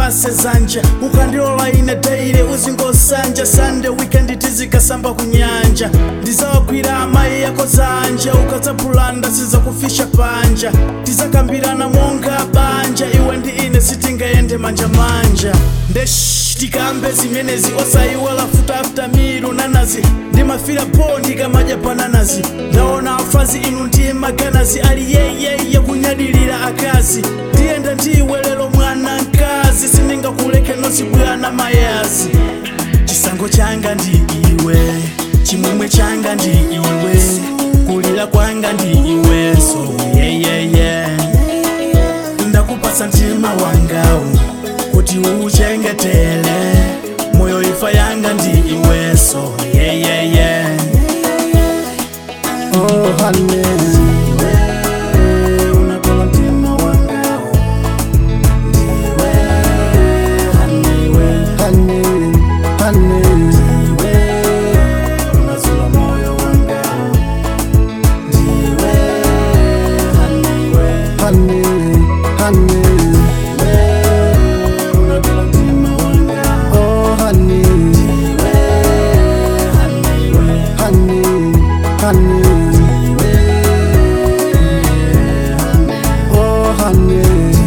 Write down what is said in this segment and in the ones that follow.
undipase zanja ukandilola ine daire uzingosanja sande weekend tizikasamba kunyanja ndizawakwira amayi yako zanja ukadzapulanda sizakufisha panja tizakambirana monga banja iwe ndi ine sitingayende manjamanja ndesh tikambe zimenezi osayiwala futa after milu nanazi ndimafira po ndikamadya bananazi ndaona afazi inu ndiye maganazi ali yeyeye kunyadilira akazi ndiyenda ndiwe lero mwana mkazi sindingakuleke nozibwana mayazi chisango changa ndi iwe chimwemwe changa ndi iwe kulira kwanga ndi iwe so yeyeye ndakupasa mtima wangawu kuti uchengetele moyo ifa yanga ndi iwe so yeyeye oh honey unakola mtima wangawu ndiwe haniwe honey honey ndiwe unazula moyo wangawu ndiwe haniwe honey honey unakola mtima wangawu oh honey ndiwe haniwe honey honey oh honey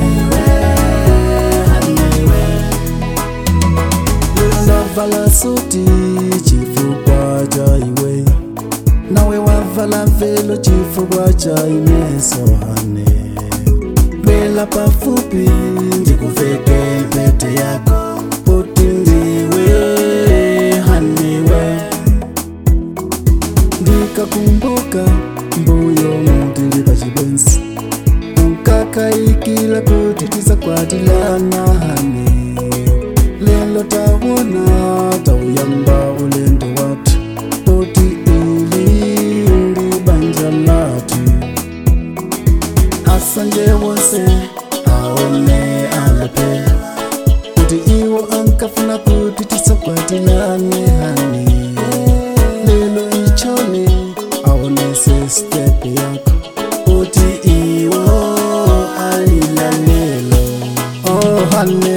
ndavala suti chifukwa cha iwe nawe wavala velo chifukwa cha ineso hane bwela pafupi ndikuveke mpete yako poti ndiwe haniwe ndikakumbuka mbuyo mutili pachibwenzi ukakaikila kuti tisakwatilana hane lelo tawona tauyamba ulendo watu poti ili ndi banja latu asanje wonse aone alepe kuti iwo ankafuna kuti tisakwatilane hani lelo ichone aonese step yako kuti iwo alila lelo oh, hane